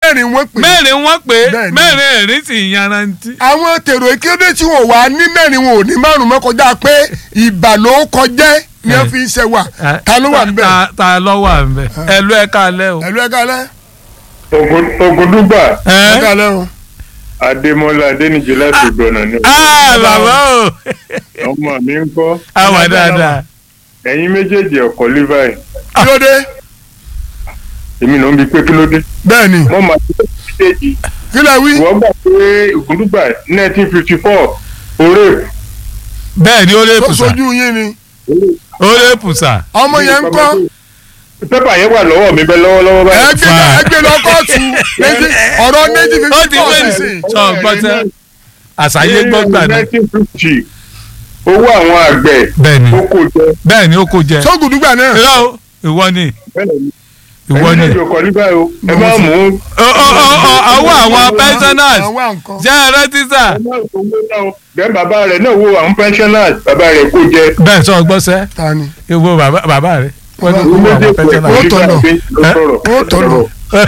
mẹ́rin wọ́n pè é. mẹ́rin wọ́n pé Bẹ́ẹ̀ni. mẹ́rin ẹ̀rín sì yanrantí. àwọn tèrò ìkéde tí wọn wà ní mẹ́rin wọn ò ní márùn mọ́ kọjá pé ìbà ló kọjá ni wọ́n fi ń ṣe wà ta ló wà níbẹ̀. ta ta ló wà níbẹ̀ ẹ̀lú ẹ̀ka alẹ́ o. ẹ̀lú ẹ̀ka alẹ́ Ògùndúgbà ẹ̀ka ẹ̀ alẹ́ o. Adémọ́lá Adéníjì láti ìgbọ̀nà ni ah bàbá o ọmọ mi ń kọ́ àwa dáadáa. ẹ̀yin méjèèjì ọkọ̀ Levi kí ló dé. èmi ló ń bi pé kí ló dé bẹ́ẹ̀ ni wọ́n máa ti méjèèjì kí lè wí. wọ́n gbà pé Ògùndúgbà nineteen fifty four oré bẹ́ẹ̀ ni ó lè tó pùsà sojú yín ni ó lè pùsà. ọmọ yẹn ń kọ́ pépà yẹn wà lọ́wọ́ mi bẹ́ẹ̀ lọ́wọ́lọ́wọ́ báyìí. ẹgbẹ́ ẹgbẹ́ lọ kóòtù méjì- ọ̀rọ̀ méjì fi ó ti kọ́ pé sísìn. sọ gbọ́tẹ́ àṣàyé gbọ́gbà náà. nineteen fifty owó àwọn àgbẹ̀ bẹ́ẹ̀ ni ó kò jẹ bẹ́ẹ̀ ni ó kò jẹ. sógùdúgbà náà irọ́ o ìwọ ni ìwọ ẹ̀yin ni. méjèèjì ọkọ̀ Levi o ẹ má mú Ọ- ọ- ọ- ọ- ọwọ́ àwọn pensioners àwọn nǹkan. jẹ́ ẹ rántí sà. ẹ má fowó náà o. bẹ́ẹ̀ bàbá rẹ̀ náà wo àwọn pensioners bàbá rẹ̀ kò jẹ. bẹ́ẹ̀ sọ gbọ́sẹ́ ta ni. ìwọ bàbá bàbá rẹ wọ́n ní Bàbá- kó àwọn méjèèjì pensioners. Ó tọ̀nà. ó ó tọ̀nà.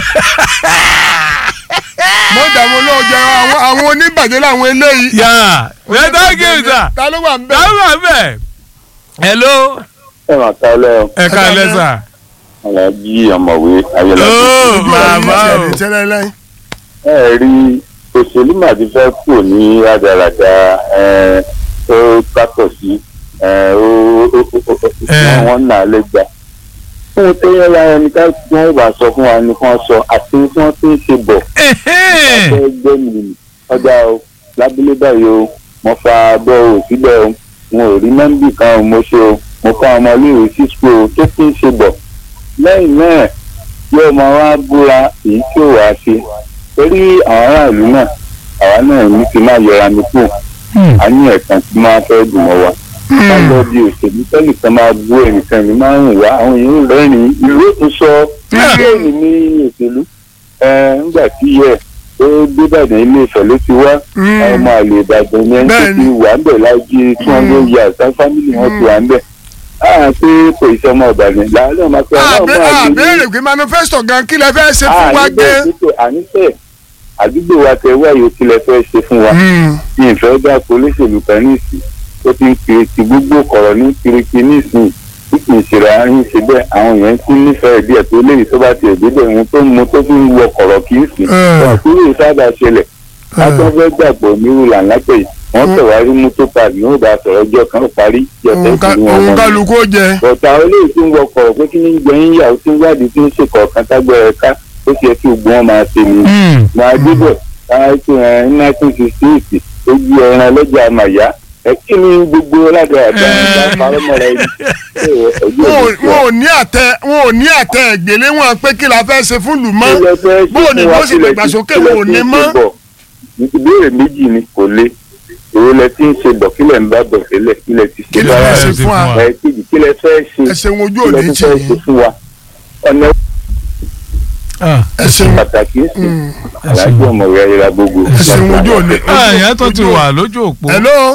mo dààmú olóòjọ àwọn àwọn oníbàjẹ́ làwọn eléyìí. yà ẹ thank you sir. ta ló wà ń bẹ̀. dáhùn bẹ́ẹ̀. hello ẹ mà kálẹ̀ o ẹ ká lẹ́sà. alájí ọ̀mọ̀wé ayọ̀lá ó bàbá o. tẹ́lẹ̀ lẹ́yìn. ẹ rí òṣèlú mà ti fẹ́ kù ní rádaràda ẹ, ó kátọ̀ sí ẹ, ó ó- ó- ó- ó- Ẹ. wọ́n nà á lẹ́gbàá. fún un tó yẹ lára ẹni ká tí wọ́n bá sọ fún wa ni wọ́n sọ àti tí wọ́n ti ń ṣe bọ̀ Ẹhẹ́n. ọjọ́ ẹgbẹ́ mi nì ọjà o lábúlé báyìí o mo fa abọ́ o síbẹ̀ o mo ò rí nọ́mbì kan o mo ṣe o mo fa ọmọ iléèwé sí school o tó ti ń ṣe bọ̀ lẹ́yìn náà yóò máa wá búra èyí tí ò wá ṣe torí àwọn aráàlú náà àwa náà ní kí n máa yọra mi kù Hmm. a ní ẹ̀kan tí máa fẹ́ dùn mọ́ wa lọ́jọ́ bí òṣèlú tẹ́lẹ̀ kan máa bú ẹnìkan ní máa ń wá àwọn èèyàn rẹ́rìn-ín ìlú tó sọ mílíọ̀nù ní òṣèlú ẹ̀ ńgbà tí yẹ ó dé Ìbàdàn ilé Ifẹ̀ ló ti wá àwọn ọmọ àlè Ìbàdàn yẹn tó Bẹ́ẹ̀ni. ti wà ń bẹ̀ láyé tí wọ́n ló yẹ àṣà fámìlì wọn ti wà ń bẹ̀ á pé kò iṣẹ́ ọmọ Ìbàdàn láàárín ọmọ akẹ́kọ̀ọ́ náà àbẹ- máa lè ní àbẹ̀rẹ̀ pé manifesto gan kí lẹ fẹ́ ṣe fún wa gé. àníṣe àdúgbò wa tẹ wáyé kí lẹ fẹ́ ṣe fún wa ní ìfẹ́ dáko olóṣèlú kan níìsín ó ti ń kiri ti gbogbo kọ̀rọ̀ ní kiriki níìsín tí kì í ṣe ra ń ṣe bẹ́ẹ̀ àwọn èèyàn ti nífẹ̀ẹ́ díẹ̀ tó léyìí tó bá tiẹ̀ débẹ̀ ohun tó ń mu tó fi ń wọ kọ̀rọ̀ kì í sìn wọn kúrò sábà ṣẹlẹ̀ látọ́ fẹ́ gbàgbọ́ nírú làǹlápẹ̀ yìí wọ́n tẹ̀wárí mú tó parí ní ó bá sọ̀rọ̀ ọjọ́ kan ó parí jọ̀tẹ́ ìpínlẹ̀ wọn òun wọn kálukú ó jẹ. bọ̀tà olóyè tí ń wọkọ̀ pé kí ní gbẹ̀yìn yà ó tí ń wádìí tí ń ṣe kọ̀ọ̀kan tágbẹ̀rẹ̀ ká ó ṣe kí gbọ́n máa ṣe ni. Hmm. máa débẹ̀ káàkiri ẹ̀ nineteen sixty eight ó ju ẹran lọ́jà àmàyá ẹ kí ni gbogbo ládàáda ìgbà parọ́mọ́ra ẹni. wọn ò- wọn ò ní àtẹ wọn ò ní àtẹ ẹgbẹ̀lé wọn pé kí la fẹ́ ṣe fún lù mọ́. bó o ní bó sì dàgbàsókè wọn ò ní mọ́. ìbéèrè méjì ni kò le èrò lẹ ti ń ṣe bọ̀ kílẹ̀ ń bá bọ̀ sílẹ̀ kílẹ̀ ti Kí ṣe lẹ bára fẹ́ ṣe ẹ̀ fún wa? ẹ̀ kejì kílẹ̀ fẹ́ ṣe ẹ ṣeun ojú kílẹ̀ òní tó tì fẹ́ ṣe yín fún wa ọ̀nà Ah, ẹ ṣeun pàtàkì ń sìn Mm. alájọ ọmọ rẹ̀ ayẹra gbogbo. ẹ ṣeun ojú òní. ah, ìyẹn tó ti wà lójú òpó hello.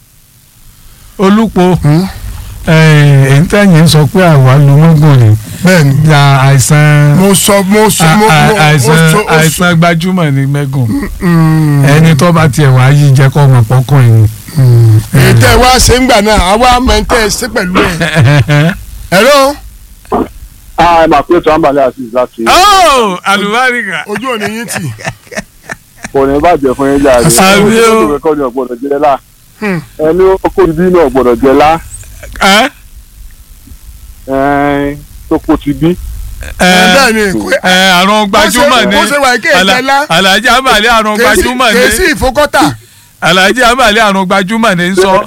olúpo Hmm? èyí tẹ̀yìn sọ pé àwa lu mọ́gùn ni bẹ́ẹ̀ni ya àìsàn mo sọ mo sọ mo a- mo a- àìsàn mo sọ mo sọ. àìsàn gbajúmọ̀ ní mẹ́gùn Mm. ẹni tó bá tiẹ̀ wá yí jẹ́ kọ́ ọmọ pọ́kàn yìí. èyí tẹ́ ẹ wá ṣe ń gbà náà àwa máa ń tẹ́ ẹ ṣe pẹ̀lú ẹ̀. hello. ẹ máa pé tó àǹbálẹ̀ àti láti oh àlùbáríkà ojú òní yín tì. kò ní bàjẹ́ fún yín jáde Àmì o. kọ́ ni ọ̀gbọ́dọ̀ jẹ́ lá Hmm. ẹni ó kó ibi náà ọ̀gbọ́dọ̀ jẹ́ lá ẹ́ ẹn tó kó ti bí. ẹ́ bẹ́ẹ̀ni kò- ẹ àrùn gbajúmọ̀ ni bó ṣe wà kí èké Àlà- ńlá. Alhaji Ambali àrùn gbajúmọ̀ kèsì ni ìfowókọ́tà. Alhaji Ambali àrùn gbajúmọ̀ ni ń sọ.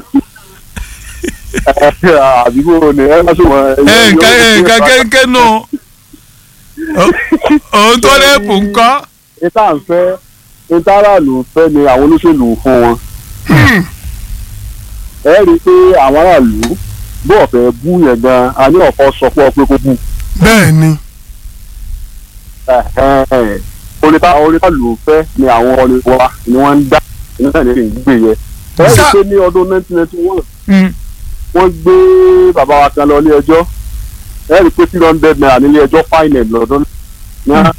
àdúgbò ni ẹ má sọ̀rọ̀ ẹ nǹkan ẹ nǹkan kéńké nù òun tó lẹ́pù ńkọ́. ìta ń fẹ́ ìta aráàlú ń fẹ́ ni àwọn olóṣèlú ń fún wọn. ẹ rí i pé àwọn aráàlú bó ọ̀fẹ́ bú yẹn gan a ní ọ̀fọ́ sọ pé ọpẹ́ kó bú. bẹ́ẹ̀ni. oríta oríta ló ń fẹ́ ni àwọn ọ̀rẹ́ wa ni wọ́n ń dá nígbà tí ń gbé yẹ. ẹ rí i pé ní ọdún 1991 Mm. wọ́n gbé bàbá wa kan lọ ilé ẹjọ́ ẹ rí i pé three hundred naira nílé ẹjọ́ fine ẹ̀ lọ́dún ní